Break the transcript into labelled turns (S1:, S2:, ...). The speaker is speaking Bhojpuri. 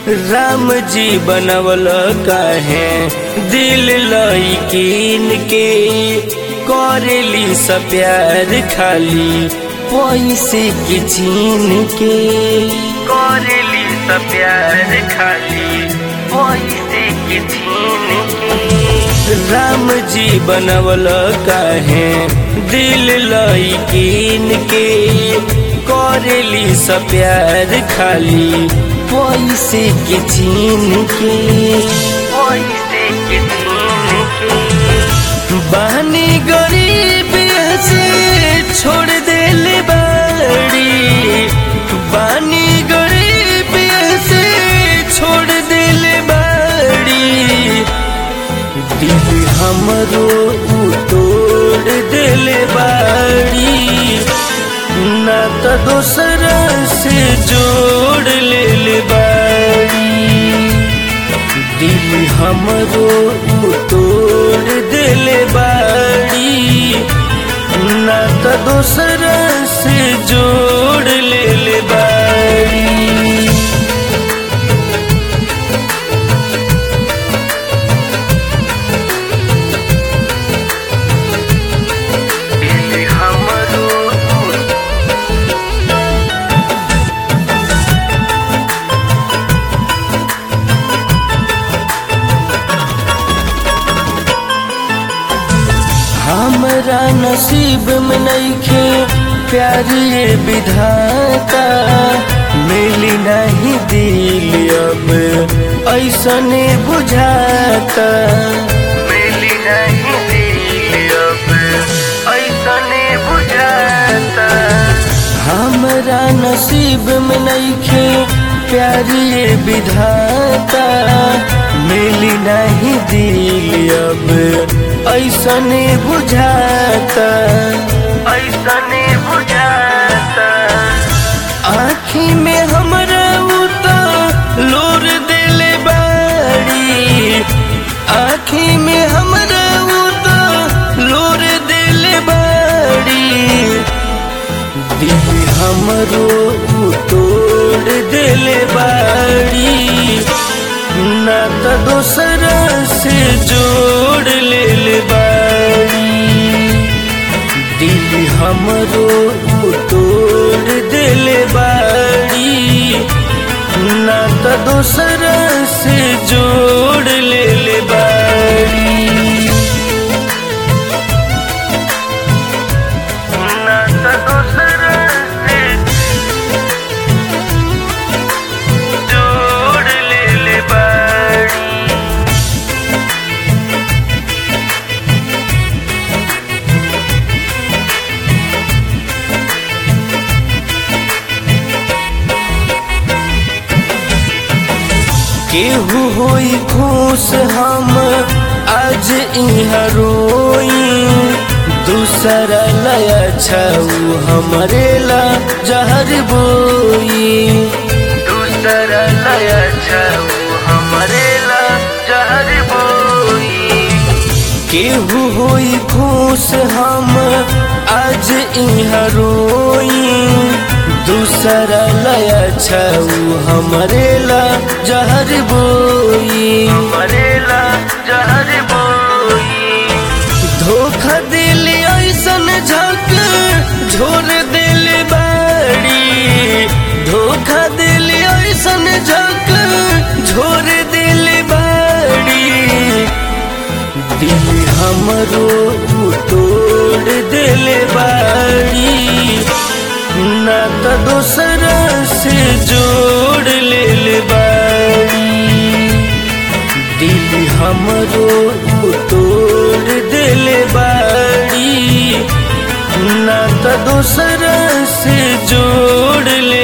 S1: राम जी बनवल काहे दिल लईकीन के करेली सब प्यार खाली पैसे के छीन के करेली सब प्यार खाली पैसे के छीन के राम जी बनवल काहे दिल लईकीन के करेली सब प्यार खाली पैसे के छीन के पैसे के छीन के बहनी गरीब से छोड़ दिल बाड़ी बानी गरीब से छोड़ दिल बाड़ी दिल हमरो उ तोड़ दिल बाड़ी ना तो दूसरा से जोड़ ले बाड़ी दिल हमरो उ तोड़ दिल बाड़ी ना तो दूसरा से जोड़ ले बाड़ी दिल हमरो उ हमरा नसीब में नईखे प्यार ये विधाता मिली नहीं दिल अब ऐसने बुझाता मिली नहीं दिल अब ऐसने बुझाता हमरा नसीब में नईखे प्यार ये विधाता मिली नहीं दिल अब ऐसने बुझाता ऐसने बुझाता आँखी में हमरा उता लोर दिल बाड़ी आँखी में हमरा उता लोर दिल बाड़ी दिल हमरो उ तोड़ दिल बाड़ी ना तो दूसरा से जोड़ ले बाड़ी दिल हमरो उ तोड़ दिल बाड़ी ना तो दूसरा से जोड़ ले बाड़ी ना तो दूसरा से जोड़ ले बाड़ी केहू होई खुश हम आज इहाँ रोई दूसरा लया छऊ हमरे ला जहर बोई दूसरा लया छऊ हमरे ला जहर बोई केहू होई खुश हम आज इहाँ रोई दूसरा लया छऊ हमरे ला जहर बोई हमरे ला जहर बोई धोखा दिल ऐसन झक झोर दिल बाड़ी धोखा दिल ऐसन झक झोर दिल बाड़ी दिल हमरो उ तोड़ दिल बाड़ी ना तो दूसरा से जोड़ ले बाड़ी दिल हमरो उ तोड़ दिल बाड़ी ना तो दूसरा से जोड़ ले